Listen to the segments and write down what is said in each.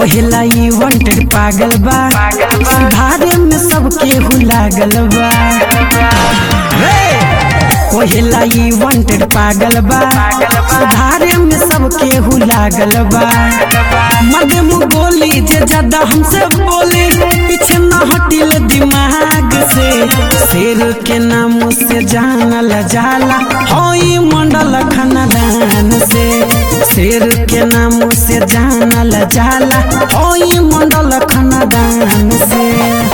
कोहिला ई वांटेड पागल बा सुधारे में सबके हु लागल बा कोहिला ई वांटेड पागल बा सुधारे में सबके हु लागल बा मदे मुँह बोली जे ज्यादा हमसे बोली पीछे न हटिल दिमाग से शेर के नाम से जानल जाला होई मंडल खानदान से शेर के नाम से जानल जाला होई मंडल खानदान से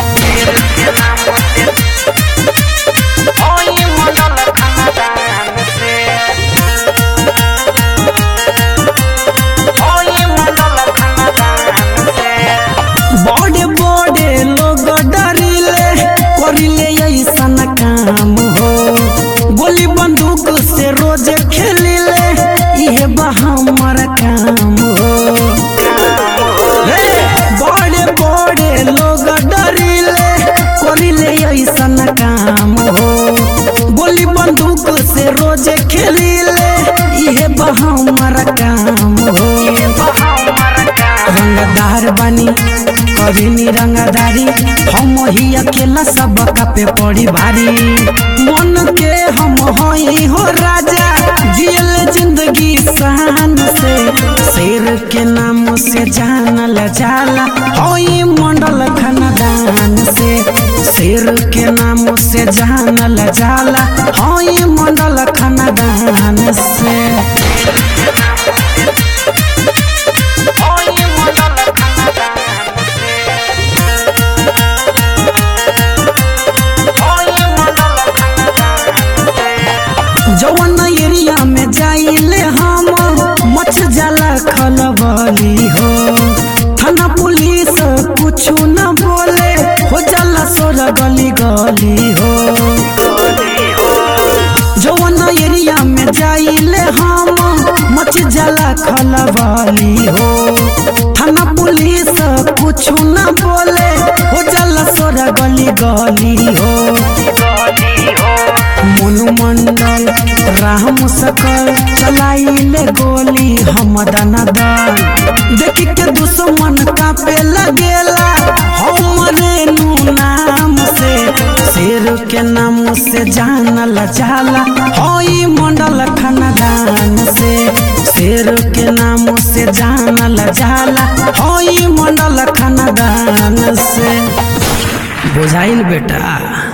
बड़े बड़े लोग डरिले करिले ऐसन काम हो गोली बंदूक से रोज खेलिले इहे बा हमर काम हो हे, बड़े बड़े लोग डरिले करिले ऐसन काम हो गोली बंदूक से रोज खेलिले इहे बा हमर काम हो रंगदार बानी करिनी रंगदारी हम ही अकेला सब पे पड़ी भारी मन के हम हई हो राजा जियल जिंदगी शान से शेर के नाम से जानल जाला होई मंडल खानदान से शेर के नाम से जानल जाला होई मंडल खानदान से जवन एरिया में जाइले हम मच जाला खलबली हो थाना पुलिस कुछ न बोले हो जाला सोर गली गली हो जवन एरिया में जाइले हम मच जाला खलबली हो थाना पुलिस कुछ न बोले हो जाला सोर गली गली हो मोनुमंडल राम सकल चलाइले गोली हम दनादन देखी के दुश्मन कापे लगेला हमरे नु नाम से शेर के नाम से जानल जाला होई मंडल खानदान से शेर के नाम से जानल जाला होई मंडल खानदान से बुझाइल बेटा